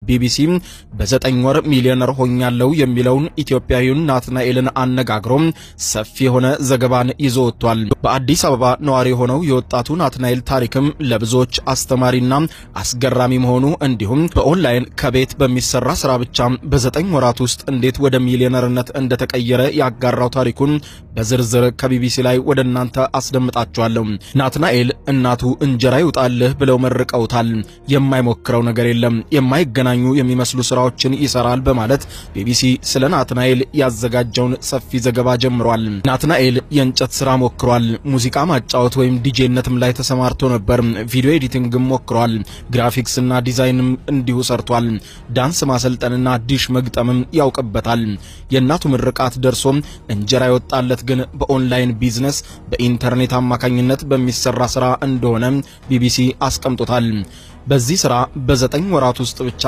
ቢቢሲ በዘጠኝ ወር ሚሊዮነር ሆኛለሁ የሚለውን ኢትዮጵያዊውን ናትናኤልን አነጋግሮ ሰፊ የሆነ ዘገባን ይዞ ወጥቷል። በአዲስ አበባ ነዋሪ የሆነው የወጣቱ ናትናኤል ታሪክም ለብዙዎች አስተማሪና አስገራሚ መሆኑ እንዲሁም በኦንላይን ከቤት በሚሰራ ስራ ብቻ በዘጠኝ ወራት ውስጥ እንዴት ወደ ሚሊዮነርነት እንደተቀየረ ያጋራው ታሪኩን በዝርዝር ከቢቢሲ ላይ ወደ እናንተ አስደምጣችኋለሁ። ናትናኤል እናቱ እንጀራ ይውጣልህ ብለው መርቀውታል። የማይሞክረው ነገር የለም። የማይገናኙ የሚመስሉ ስራዎችን ይሰራል በማለት ቢቢሲ ስለ ናትናኤል ያዘጋጀውን ሰፊ ዘገባ ጀምሯል። ናትናኤል የእንጨት ስራ ሞክሯል። ሙዚቃ ማጫወት ወይም ዲጄነትም ላይ ተሰማርቶ ነበር። ቪዲዮ ኤዲቲንግም ሞክሯል። ግራፊክስና ዲዛይንም እንዲሁ ሰርቷል። ዳንስ ማሰልጠንና ዲሽ መግጠምም ያውቅበታል። የእናቱ ምርቃት ደርሶም እንጀራ የወጣለት ግን በኦንላይን ቢዝነስ በኢንተርኔት አማካኝነት በሚሰራ ስራ እንደሆነ ቢቢሲ አስቀምጦታል። በዚህ ስራ በዘጠኝ ወራት ውስጥ ብቻ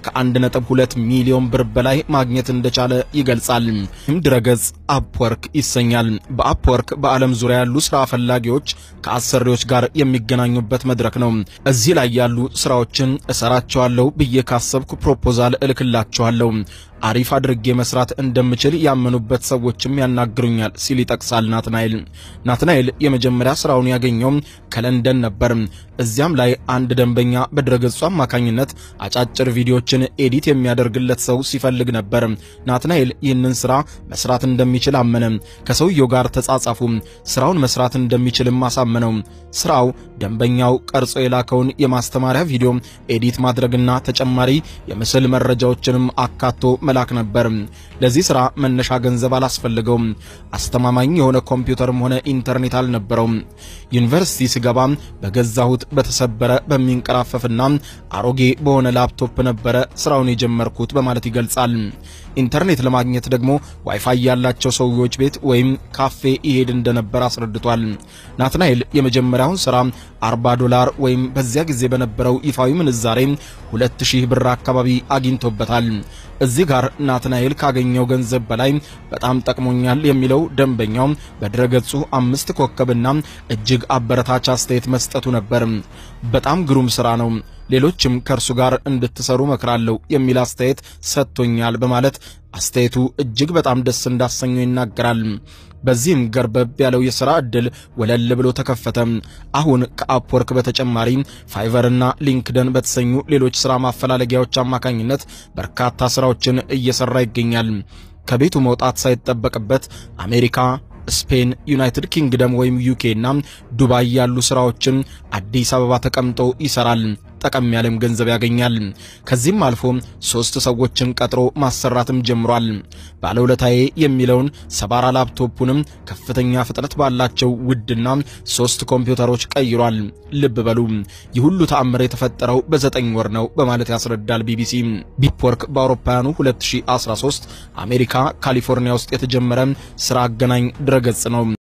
ከ1.2 ሚሊዮን ብር በላይ ማግኘት እንደቻለ ይገልጻል። ይህም ድረገጽ አፕወርክ ይሰኛል። በአፕወርክ በዓለም ዙሪያ ያሉ ስራ ፈላጊዎች ከአሰሪዎች ጋር የሚገናኙበት መድረክ ነው። እዚህ ላይ ያሉ ስራዎችን እሰራቸዋለሁ ብዬ ካሰብኩ ፕሮፖዛል እልክላቸዋለሁ አሪፍ አድርጌ መስራት እንደምችል ያመኑበት ሰዎችም ያናግሩኛል ሲል ይጠቅሳል ናትናኤል። ናትናኤል የመጀመሪያ ስራውን ያገኘው ከለንደን ነበር። እዚያም ላይ አንድ ደንበኛ በድረገጹ አማካኝነት አጫጭር ቪዲዮችን ኤዲት የሚያደርግለት ሰው ሲፈልግ ነበር። ናትናኤል ይህንን ስራ መስራት እንደሚችል አመነ። ከሰውየው ጋር ተጻጻፉ። ስራውን መስራት እንደሚችልም አሳመነው። ስራው ደንበኛው ቀርጾ የላከውን የማስተማሪያ ቪዲዮ ኤዲት ማድረግና ተጨማሪ የምስል መረጃዎችንም አካቶ መላክ ነበር። ለዚህ ስራ መነሻ ገንዘብ አላስፈልገውም። አስተማማኝ የሆነ ኮምፒውተርም ሆነ ኢንተርኔት አልነበረውም። ዩኒቨርሲቲ ስገባ በገዛሁት በተሰበረ በሚንቀራፈፍና አሮጌ በሆነ ላፕቶፕ ነበረ ስራውን የጀመርኩት በማለት ይገልጻል። ኢንተርኔት ለማግኘት ደግሞ ዋይፋይ ያላቸው ሰዎች ቤት ወይም ካፌ ይሄድ እንደነበር አስረድቷል። ናትናኤል የመጀመሪያውን ስራ 40 ዶላር ወይም በዚያ ጊዜ በነበረው ይፋዊ ምንዛሬ 2000 ብር አካባቢ አግኝቶበታል። እዚህ ጋር ናትናኤል ካገኘው ገንዘብ በላይ በጣም ጠቅሞኛል የሚለው ደንበኛው በድረገጹ አምስት ኮከብና እጅግ አበረታች አስተያየት መስጠቱ ነበር። በጣም ግሩም ስራ ነው፣ ሌሎችም ከእርሱ ጋር እንድትሰሩ መክራለሁ የሚል አስተያየት ሰጥቶኛል በማለት አስተያየቱ እጅግ በጣም ደስ እንዳሰኘው ይናገራል። በዚህም ገርበብ ያለው የሥራ ዕድል ወለል ብሎ ተከፈተ። አሁን ከአፕወርክ በተጨማሪ ፋይቨርና ሊንክደን በተሰኙ ሌሎች ሥራ ማፈላለጊያዎች አማካኝነት በርካታ ሥራዎችን እየሠራ ይገኛል። ከቤቱ መውጣት ሳይጠበቅበት አሜሪካ ስፔን፣ ዩናይትድ ኪንግደም ወይም ዩኬ እና ዱባይ ያሉ ስራዎችን አዲስ አበባ ተቀምጦ ይሰራል። ጠቀም ያለም ገንዘብ ያገኛል። ከዚህም አልፎ ሶስት ሰዎችን ቀጥሮ ማሰራትም ጀምሯል። ባለውለታዬ የሚለውን ሰባራ ላፕቶፑንም ከፍተኛ ፍጥነት ባላቸው ውድና ሶስት ኮምፒውተሮች ቀይሯል። ልብ በሉ ይህ ሁሉ ተአምር የተፈጠረው በዘጠኝ ወር ነው በማለት ያስረዳል ቢቢሲ። ቢፕወርክ በአውሮፓውያኑ 2013 አሜሪካ ካሊፎርኒያ ውስጥ የተጀመረ ስራ አገናኝ ድረገጽ ነው።